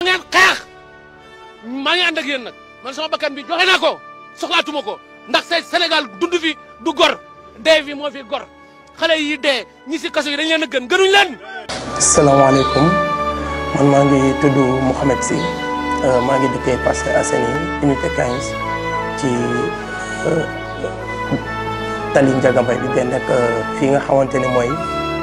ngeen xeex maa ngi ànd ak yéen nag man sama bakkan bi joxe naa ko soxlaatuma ko ndax say Sénégal dund fi du gor dee fi moo fi gor xale yi dee ñi si kaso yi dañ leen a gën gënuñ leen. salaamaaleykum man maa ngi tudd Mouhamed Sy maa ngi dëkkee Parcelles Assainies unité 15 ci tali Ndiaga Mbaye bi benn ak fii nga xamante ne mooy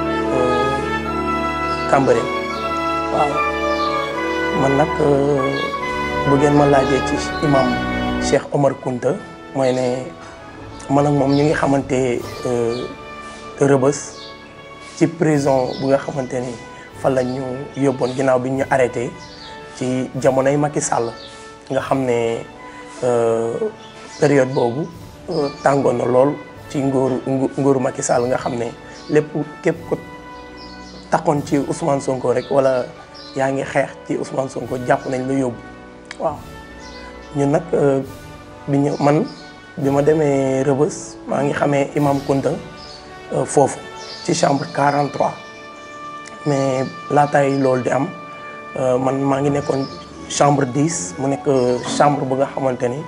Cambérène waaw man nag bu ngeen ma laajee ci imam Cheikh Omar Kounta mooy ne man ak moom ñu ngi xamante rëbës ci prison bu nga xamante ni fa la ñu yóbboon ginnaaw bi ñu arrêté ci jamonoy Macky Sall nga xam ne période boobu tàngoon na lool ci nguuru nguuru Macky Sall nga xam ne lépp képp ko taxoon ci Ousmane Sonko rek wala yaa ngi xeex ci Ousmane Sonko jàpp nañ la yóbbu waaw ñun nag bi ñu man bi ma demee Rëbës maa ngi xamee Imam Kounta foofu ci chambre 43 mais laataay loolu di am man maa ngi nekkoon chambre 10 mu nekk chambre bu nga xamante ni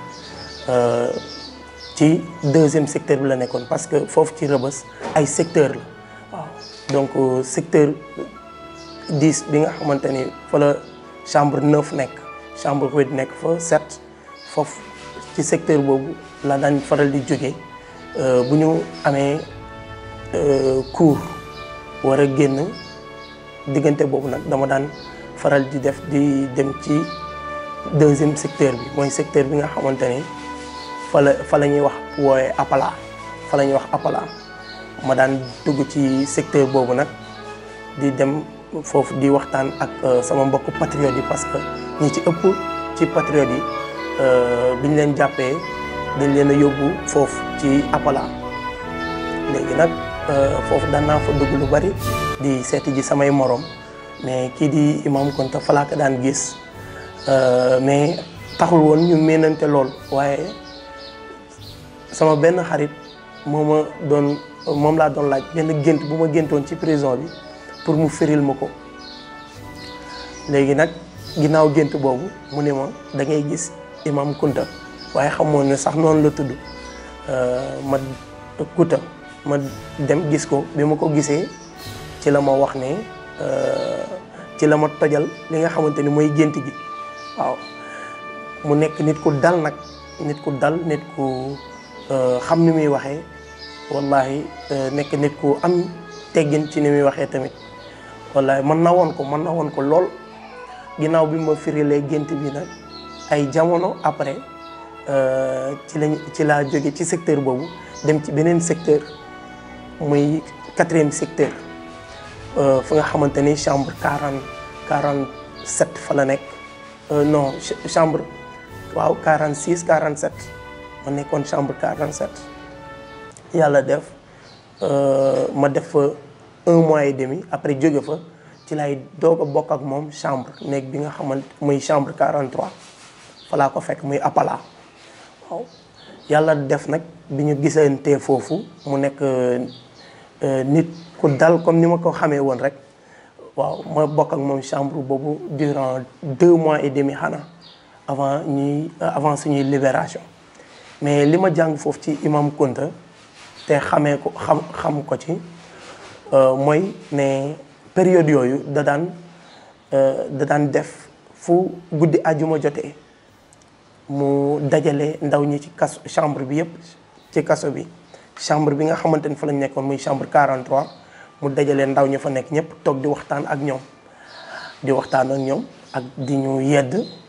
ci deuxième secteur bi la nekkoon parce que foofu ci Rëbës ay secteur la waaw donc secteur 10 bi nga xamante ni fa la chambre 9 nekk chambre 8 nekk fa 7 foofu ci secteur boobu la daan faral di jóge bu ñu amee cours war a génn diggante boobu nag dama daan faral di def di dem ci deuxième secteur bi mooy secteur bi nga xamante ni fa la fa la ñuy wax wooye appala fa la ñuy wax appala ma daan dugg ci secteur boobu nag di dem foofu di waxtaan ak sama mbokk patriotes yi parce que ñi ci ëpp ci patriotes yi bi ñu leen jàppee dañ leen a yóbbu foofu ci appala léegi nag foofu daan naa fa dugg lu bari di seeti ji samay morom mais kii di Imam Kounta fa laa ko daan gis mais taxul woon ñu méenante lool waaye sama benn xarit moo ma doon moom laa doon laaj benn gént bu ma géntoon ci prison bi pour mu firil ma ko léegi nag ginnaaw gént boobu mu ne ma da ngay gis Imam Kounta waaye xamoon ne sax noonu la tudd ma Kounta ma dem gis ko bi ma ko gisee ci la ma wax ne ci la ma tojal li nga xamante ni mooy gént gi waaw mu nekk nit ku dal nag nit ku dal nit ku xam ni muy waxee wallahi nekk nit ku am teggin ci ni muy waxee tamit wallahi man na woon ko man na woon ko lool ginnaaw bi ma firilee gént bi nag ay jamono après ci lañ ci laa jóge ci secteur boobu dem ci beneen secteur muy quatrième secteur fa nga xamante ni chambre quarante quarante sept fa la nekk non chambre waaw quarante six quarante sept ma nekkoon chambre quarante sept yàlla def ma def fa un mois et demi après jóge fa ci lay doog a bokk ak moom chambre nekk bi nga xamante muy chambre quarante trois fa laa ko fekk muy appala waaw yàlla def nag bi ñu gisantee foofu mu nekk nit ku dal comme ni ma ko xamee woon rek waaw ma bokk ak moom chambre boobu durant deux mois et demi xanaa avant ñuy avant suñuy libération mais li ma jàng foofu ci Imam Kounta te xamee ko xam xam ko ci mooy ne période yooyu da daan da daan def fu guddi àjjuma jotee mu dajale ndaw ñi ci kaso chambre bi yëpp ci kaso bi chambre bi nga xamante ni fa lañ nekkoon muy chambre 43 mu dajale ndaw ñi fa nekk ñëpp toog di waxtaan ak ñoom di waxtaan ak ñoom ak di ñu yedd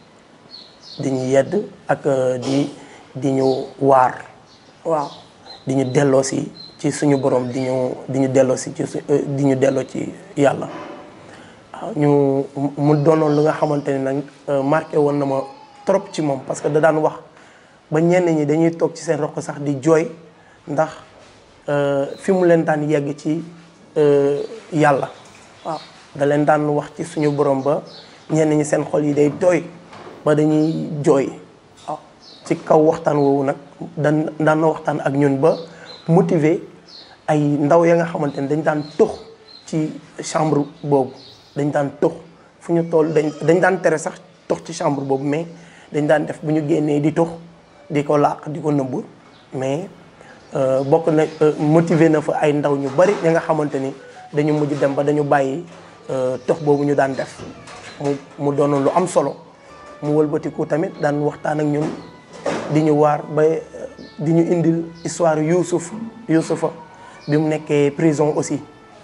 di ñu yedd ak di di ñu waar waaw di ñu delloo si ci suñu borom di ñu di ñu delloo si ci di ñu delloo ci yàlla waaw ñu mu doonoon lu nga xamante ni nag marqué woon na ma trop ci moom parce que da daan wax ba ñenn ñi dañuy toog ci seen roq sax di jooy ndax fi mu leen daan yegg ci yàlla waaw da leen daan wax ci suñu borom ba ñenn ñi seen xol yi day tooy ba dañuy jooy waaw ci kaw waxtaan woowu nag dan daan na waxtaan ak ñun ba motiver ay ndaw ya nga xamante ni dañ daan tux ci chambre boobu dañ daan tux fu ñu toll dañ dañ daan tere sax tox ci chambre boobu mais dañ daan def bu ñu génnee di tox di ko làq di ko nëbb mais bokk na motiver na fa ay ndaw ñu bari ña nga xamante ni dañu mujj dem ba dañu bàyyi tox boobu ñu daan def mu mu doonoon lu am solo mu wëlbatiku tamit daan waxtaan ak ñun di ñu waar ba di ñu indil histoire Youssouf Youssoufa bi mu nekkee prison aussi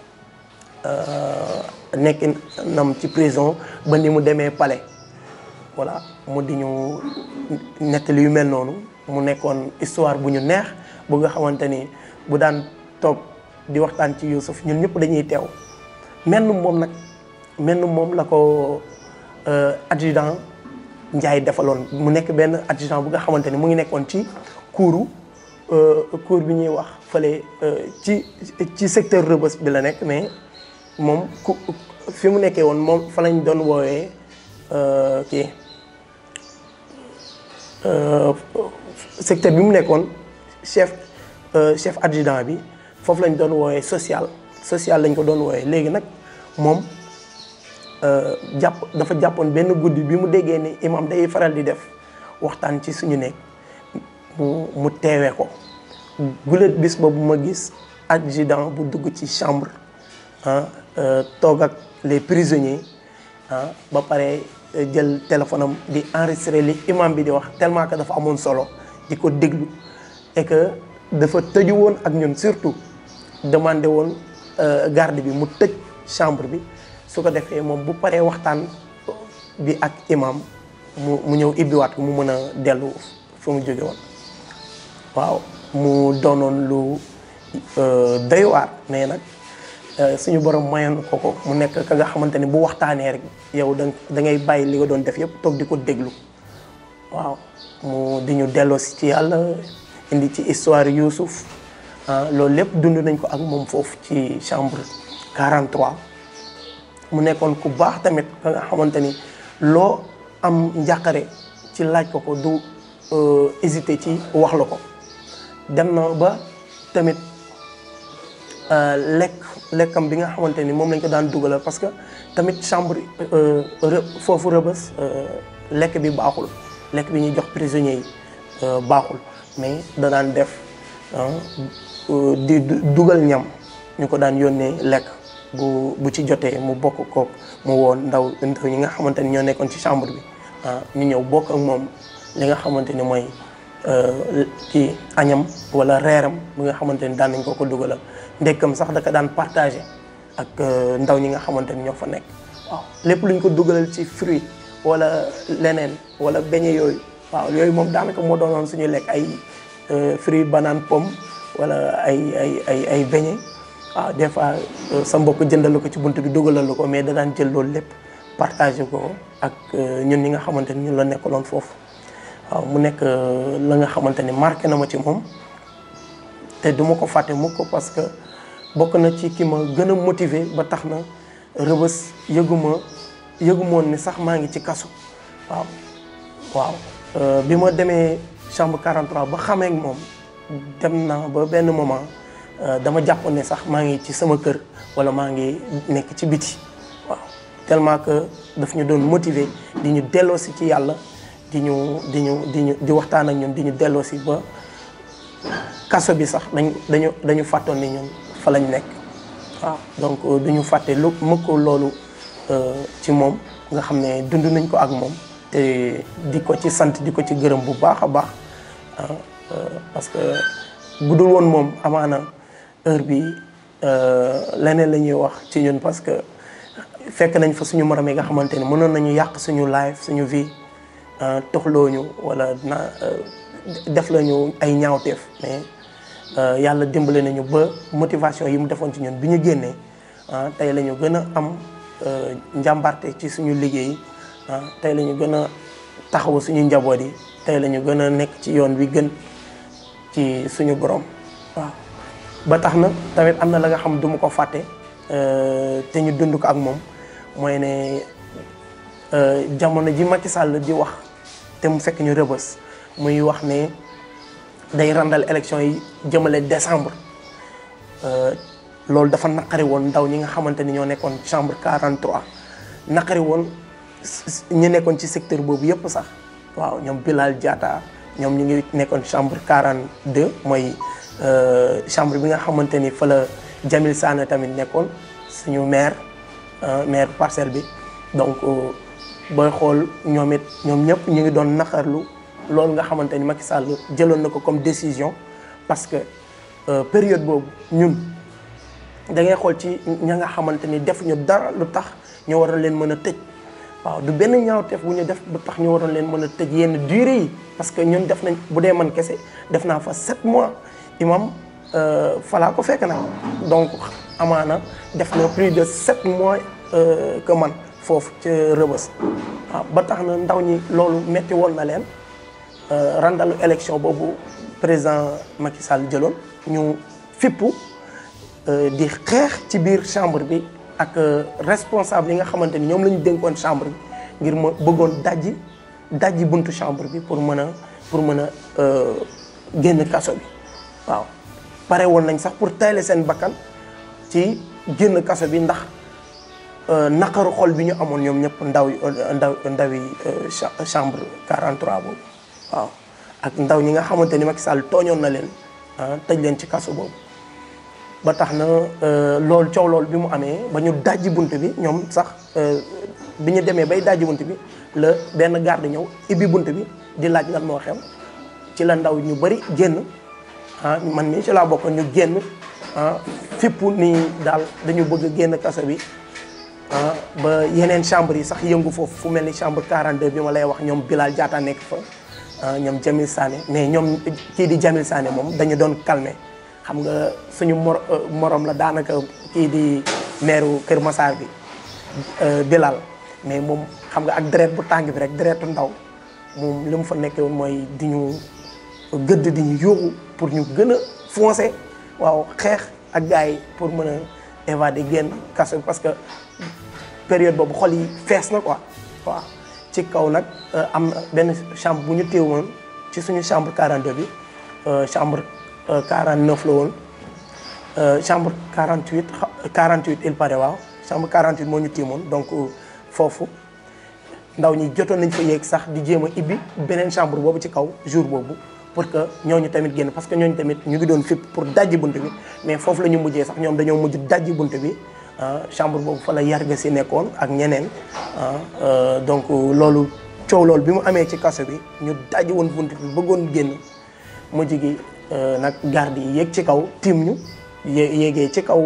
nekk nam ci prison ba ni mu demee palais voilà mu di ñu nettali yu mel noonu mu nekkoon histoire bu ñu neex bu nga xamante ni bu daan toog di waxtaan ci Youssouf ñun ñëpp dañuy teew menn moom nag menn moom la ko adjudant Ndiaye defaloon mu nekk benn adjudant bu nga xamante ni mu ngi nekkoon ci kuuru cour bi ñuy wax fële ci ci secteur Rebeuss bi la nekk mais moom ku fi mu nekkee woon moom fa lañ doon woowee kii secteur bi mu nekkoon chef chef adjudant bi foofu lañ doon woowee social social lañ ko doon woowee léegi nag moom jàpp dafa jàppoon benn guddi bi mu déggee ni imam day faral di def waxtaan ci suñu nekk mu mu teewee ko gulet bis boobu ma gis adjudant bu dugg ci chambre ah toog ak les prisonniers ah ba pare jël téléphone am di enregistrer li imam bi di wax tellement que dafa amoon solo di ko déglu et que dafa tëju woon ak ñun surtout demandé woon garde bi mu tëj chambre bi su ko defee moom bu paree waxtaan bi ak imam mu mu ñëw ibbiwaat ko mu mën a dellu fu mu jóge woon waaw mu doonoon lu doy waar mais nag suñu borom mayoon ko ko mu nekk ka nga xamante ni bu waxtaanee rek yow da da ngay bàyyi li nga doon def yëpp toog di ko déglu waaw mu di ñu delloosi ci yàlla indi ci histoire Youssouf ah loolu lépp dund nañ ko ak moom foofu ci chambre 43 mu nekkoon ku baax tamit ka nga xamante ni loo am njàqare ci laaj ko ko du hésiter ci wax la ko dem na ba tamit lekk lekkam bi nga xamante ni moom lañ ko daan dugalal parce que tamit chambre foofu rëbës lekk bi baaxul lekk bi ñuy jox prisonniers yi baaxul mais da daan def di dugal ñam ñu ko daan yónnee lekk bu bu ci jotee mu bokk kook mu woon ndaw ndaw ñi nga xamante ni ñoo nekkoon ci chambre bi ah ñu ñëw bokk ak moom li nga xamante ni mooy ci añam wala reeram bi nga xamante ni daan nañ ko ko dugalal ndekkam sax daka daan partagé ak ndaw ñi nga xamante ni ñoo fa nekk waaw lépp luñ ko dugalal ci fruit wala leneen wala beñe yooyu waaw yooyu moom daanaka moo doonoon suñu lekk ay fruit banane pomme wala ay ay ay ay beñe waaw des fois sa mbokk jëndal ko ci bunt bi dugalal ko mais da daan jël loolu lépp partagé ko ak ñun ñi nga xamante ni ñun la nekkaloon foofu waaw mu nekk la nga xamante ni marqué na ma ci moom te du ma ko fàtte mukk ko parce que bokk na ci ki ma gën a motiver ba tax na rëbës yëguma yëgumoon ni sax maa ngi ci kaso waaw waaw bi ma demee chambre 43 ba xamee ak moom dem na ba benn moment dama jàpp ne sax maa ngi ci sama kër wala maa ngi nekk ci biti waaw tellement que daf ñu doon motiver di ñu delloosi ci yàlla di ñu di ñu di ñu di waxtaan ak ñun di ñu delloosi ba kaso bi sax dañ dañu dañu fàttoon ni ñun fa lañ nekk waaw donc duñu fàtte lu mukk loolu ci moom nga xam ne dund nañ ko ak moom te di ko ci sant di ko ci gërëm bu baax a baax parce que bu dul woon moom amaana heure bi leneen la ñuy wax ci ñun parce que fekk nañ fa suñu morom yi nga xamante ne mënoon nañu yàq suñu life suñu vie toxloo ñu wala na def lañu ay ñaawteef mais yàlla dimbale nañu ba motivation yi mu defoon ci ñun bi ñu génnee tey la ñu gën a am njàmbarte ci suñu liggéey tey la ñu gën a taxawu suñu njaboot yi tey la ñu gën a nekk ci yoon wi gën ci suñu borom waaw. ba tax na tamit am na la nga xam du ma ko fàtte te ñu dund ko ak moom mooy ne jamono ji Macky Sall di wax te mu fekk ñu rëbës muy wax ne day randal élection yi jëmale décembre loolu dafa naqari woon ndaw ñi nga xamante ni ñoo nekkoon chambre 43 naqari woon ñu nekkoon ci secteur boobu yëpp sax waaw ñoom Bilal Diatta ñoom ñu ngi nekkoon chambre 42 mooy chambre bi nga xamante ni fa la Jamil Sané tamit nekkoon suñu maire maire parcelle bi donc booy xool ñoom it ñoom ñëpp ñu ngi doon naqarlu loolu nga xamante ni Macky Sall jëloon na ko comme décision parce que période boobu ñun da ngay xool ci ña nga xamante ni defuñu dara lu tax ñu waroon leen mën a tëj waaw du benn ñaawteef bu ñu def lu tax ñu waroon leen mën a tëj yenn durée yi parce que ñun def nañ bu dee man kese def naa fa sept mois imam falaa ko fekk nag donc amaana def na plus de sept mois que man foofu ca rëbës waaw ba tax na ndaw ñi loolu metti woon na leen randalu élection boobu président Macky Sall jëloon ñu fippu di xeex ci biir chambre bi ak responsable yi nga xamante ni ñoom la ñu dénkoon chambre bi ngir ma bëggoon dajji dajji buntu chambre bi pour mën a pour mën a génn kaso bi waaw pare woon nañ sax pour tayle seen bakkan ci génn kaso bi ndax naqaru xol bi ñu amoon ñoom ñëpp ndaw ndaw ndawi chambre 43 boobu waaw ak ndaw ñi nga xamante ni Macky Sall tooñoon na leen tëj leen ci kaso boobu ba tax na loolu coow loolu bi mu amee ba ñu dajji bunt bi ñoom sax bi ñu demee bay dajji bunt bi la benn garde ñëw ibbi bunt bi di laaj lan moo xew ci la ndaw ñu bëri génn ah man mii ci laa bokk ñu génn ah fippu nii daal dañu bëgg a génn kaso bi ah ba yeneen chambre yi sax yëngu foofu fu mel ni chambre 42 bi ma lay wax ñoom Bilal Diatta nekk fa ñoom Jamil Sané mais ñoom kii di Jamil Sané moom dañu doon calmer xam nga suñu mor morom la daanaka kii di maire Kër Massar bi Bilal mais moom xam nga ak deret bu tàng bi rek deretu ndaw moom li mu fa nekkee woon mooy di ñu gëdd di ñu yóbbu pour ñu gën a foncer waaw xeex ak gars yi pour mën a évader génn kaso parce que période boobu xol yi fees na quoi waaw ci kaw nag am na benn chambre bu ñu téewoon ci suñu chambre 42 bi chambre 49 la woon chambre 48 48 il paraît waaw chambre 48 moo ñu tiimoon donc foofu ndaw ñi jotoon nañ fa yéeg sax di jéem a ibbi beneen chambre boobu ci kaw jour boobu pour que ñooñu tamit génn parce que ñooñu tamit ñu ngi doon fipp pour dajji bunt bi mais foofu la ñu mujjee sax ñoom dañoo mujj dajji bunt bi chambre boobu fa la yarga si nekkoon ak ñeneen donc loolu coow loolu bi mu amee ci kaso bi ñu dajji woon bunt bi bëggoon génn mujj gi nag garde yi yéeg ci kaw tiim ñu yé yéegee ci kaw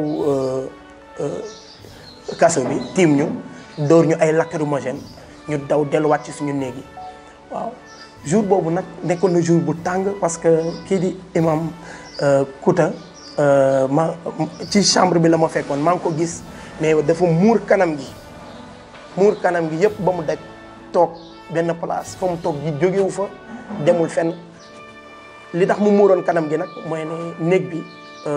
kaso bi tiim ñu dóor ñu ay lacrymogène ñu daw delluwaat ci suñu néeg yi waaw jour boobu nag nekkoon na jour bu tàng parce que kii di imam Kouta ma ci chambre bi la ma fekkoon maa ngi ko gis mais dafa muur kanam gi muur kanam gi yëpp ba mu daj toog benn place fa mu toog ji jógewu fa demul fenn li tax mu muuroon kanam gi nag mooy ne néeg bi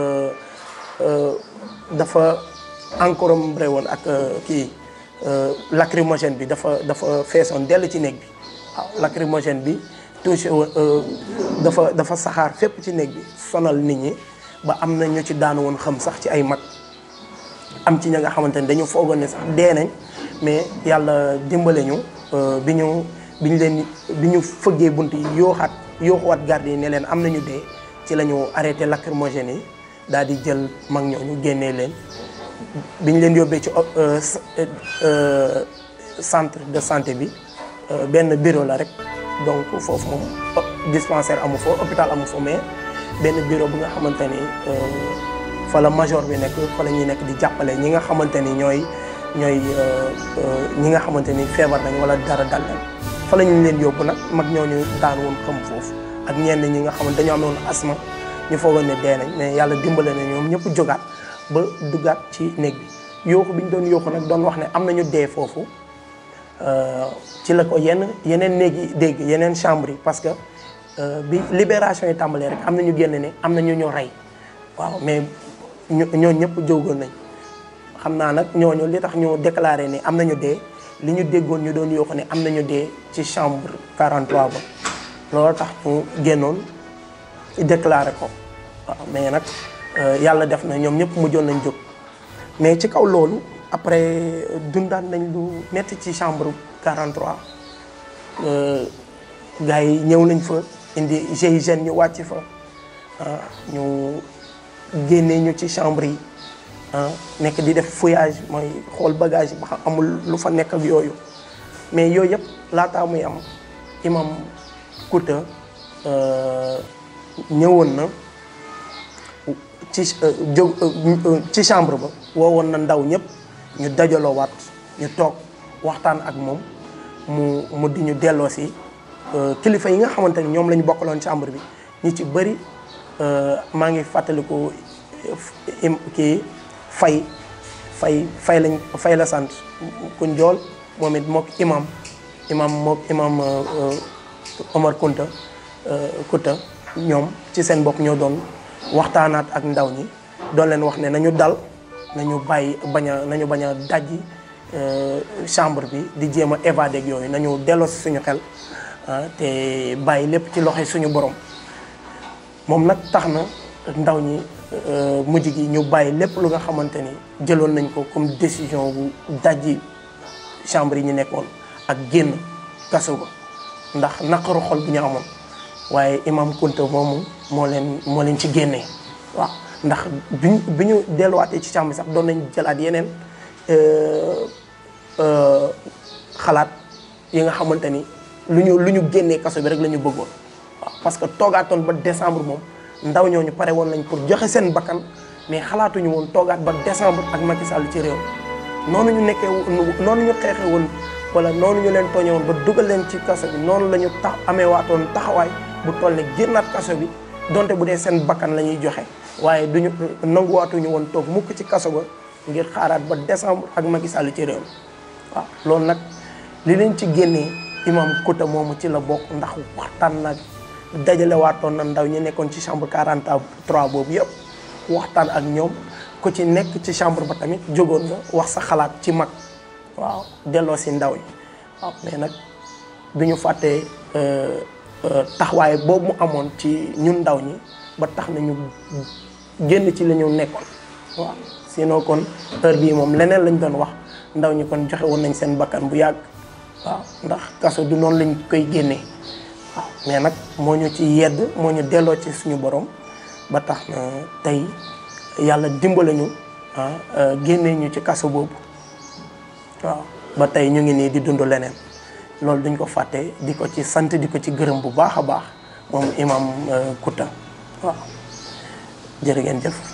dafa encombré woon ak kii lacrymogène bi dafa dafa feesoon dell ci néeg bi waaw lacrymogène bi touché dafa dafa saxaar fépp ci néeg bi sonal nit ñi ba am na ñu ci daanu woon xam sax ci ay mag am ci ña nga xamante ne dañu foogoon ne sax dee nañ mais yàlla dimbale ñu bi ñu bi ñu leen bi ñu fëggee bunt yi yooxaat yooxuwaat garde yi ne leen am nañu dee ci la ñu arrêté lacrymogène yi daal di jël mag ñooñu génnee leen bi ñu leen yóbbee ci centre de santé bi benn bureau la rek donc foofu moom dispensaire amu fa hôpital amu fa mais benn bureau bu nga xamante ni fa la major bi nekk fa la ñuy nekk di jàppale ñi nga xamante ni ñooy ñooy ñi nga xamante ni feebar nañ wala dara dal leen fa la ñu leen yóbbu nag mag ñooñu daan woon xam foofu ak ñenn ñi nga xamante dañoo amoon asma ñu foogoon ne dee nañ mais yàlla dimbale na ñoom ñëpp jógaat ba duggaat ci néeg bi yooxu bi ñu doon yooxu nag doon wax ne am nañu dee foofu ci la ko yenn yeneen néeg yi dégg yeneen chambre yi parce que bi libération yi tàmbalee rek am na ñu génn ne am na ñu ñu rey waaw mais ñoo ñëpp jógoon nañ xam naa nag ñooñu li tax ñu déclaré ne am nañu dee li ñu déggoon ñu doon yooxu ne am nañu dee ci chambre 43 ba loolu tax ñu génnoon déclaré ko waaw mais nag yàlla def na ñoom ñëpp mujjoon nañ jóg mais ci kaw loolu après dundaan nañ lu metti ci chambre 43 gars yi ñëw nañ fa indi GIGN ñu wàcc fa ah ñu génnee ñu ci chambre yi ah nekk di def fouillage mooy xool bagage ba xam amul lu fa nekk ak yooyu mais yooyu yëpp laataa muy am imam Kouta ñëwoon na ci jóg ci chambre ba woowoon na ndaw ñëpp ñu dajaloo waat ñu toog waxtaan ak moom mu mu di ñu delloo si kilifa yi nga xamante ni ñoom la ñu bokkaloon chambre bi ñi ci bëri maa ngi fàttaliku kii fay fay fay lañ fay la sant ku njool moom it mook imam imam mook imam Omar Kunta Kouta ñoom ci seen bopp ñoo doon waxtaanaat ak ndaw ñi doon leen wax ne nañu dal nañu bàyyi bañ a nañu bañ a dajji chambre bi di jéem a évader ak yooyu nañu delloo si suñu xel te bàyyi lépp ci loxo suñu borom moom nag tax na ndaw ñi mujj gi ñu bàyyi lépp lu nga xamante ni jëloon nañ ko comme décision bu dajji chambre yi ñu nekkoon ak génn kaso ba ndax naqaru xol bu ñu amoon waaye imam Kunta moomu moo leen moo leen ci génnee waaw ndax biñ bi ñu delluwaatee ci chambre sax doon nañ jëlaat yeneen xalaat yi nga xamante ni lu ñu lu ñu génnee kaso bi rek la ñu bëggoon waaw parce que toogaatoon ba décembre moom ndaw ñooñu pare woon nañ pour joxe seen bakkan mais xalaatuñu woon toogaat ba décembre ak Macky Sall ci réew noonu ñu nekkee noonu ñu xeexee woon wala noonu ñu leen tooñee woon ba dugal leen ci kaso bi noonu la ñu tax amee waatoon taxawaay bu toll ne génnaat kaso bi donte bu dee seen bakkan la ñuy joxe waaye duñu nanguwaatuñu woon toog mukk ci kaso ba ngir xaaraat ba décembre ak Macky Sall ci réew waaw loolu nag li leen ci génnee imam Kouta moomu ci la bokk ndax waxtaan nag dajale waatoon na ndaw ñi nekkoon ci chambre 43 boobu yëpp waxtaan ak ñoom ku ci nekk ci chambre ba tamit jógoon nga wax sa xalaat ci mag waaw delloo si ndaw ñi waaw mais nag du ñu fàttee taxawaay boobu mu amoon ci ñun ndaw ñi ba tax na ñu génn ci la ñu nekkoon waaw sinon kon heure bii moom leneen lañ doon wax ndaw ñi kon joxe woon nañ seen bakkan bu yàgg waaw ndax kaso du noonu lañ koy génnee waaw mais nag moo ñu ci yedd moo ñu delloo ci suñu borom ba tax na tey yàlla dimbale ñu ah génnee ñu ci kaso boobu waaw ba tey ñu ngi nii di dund leneen loolu duñ ko fàtte di ko ci sant di ko ci gërëm bu baax a baax moom imam Kouta waaw jërë ngeen jëf